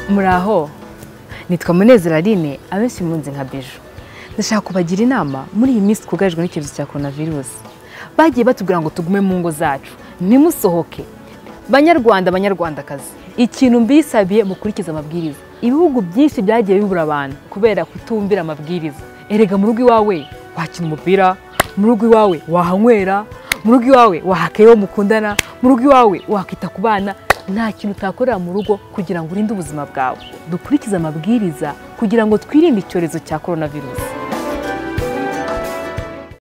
muraho nitwa munezero aline abenshi munzi nka bijo ndashaka kubagira inama muri iyi minsi twugarijwe n'icyorezo cya korona virusi bagiye batubwira ngo tugume mu ngo zacu ntimusohoke banyarwanda banyarwandakazi ikintu mbisabiye mukurikize amabwiriza ibihugu byinshi byagiye bibura abantu kubera kutumvira amabwiriza erega mu rugo iwawe wakina umupira mu rugo iwawe wahanywera mu rugo iwawe wahakeye uwo mukundana mu rugo iwawe wakwita ku bana nta kintu utakorera mu rugo kugira ngo urinde ubuzima bwawe dukurikize amabwiriza kugira ngo twirinde icyorezo cya korona virusi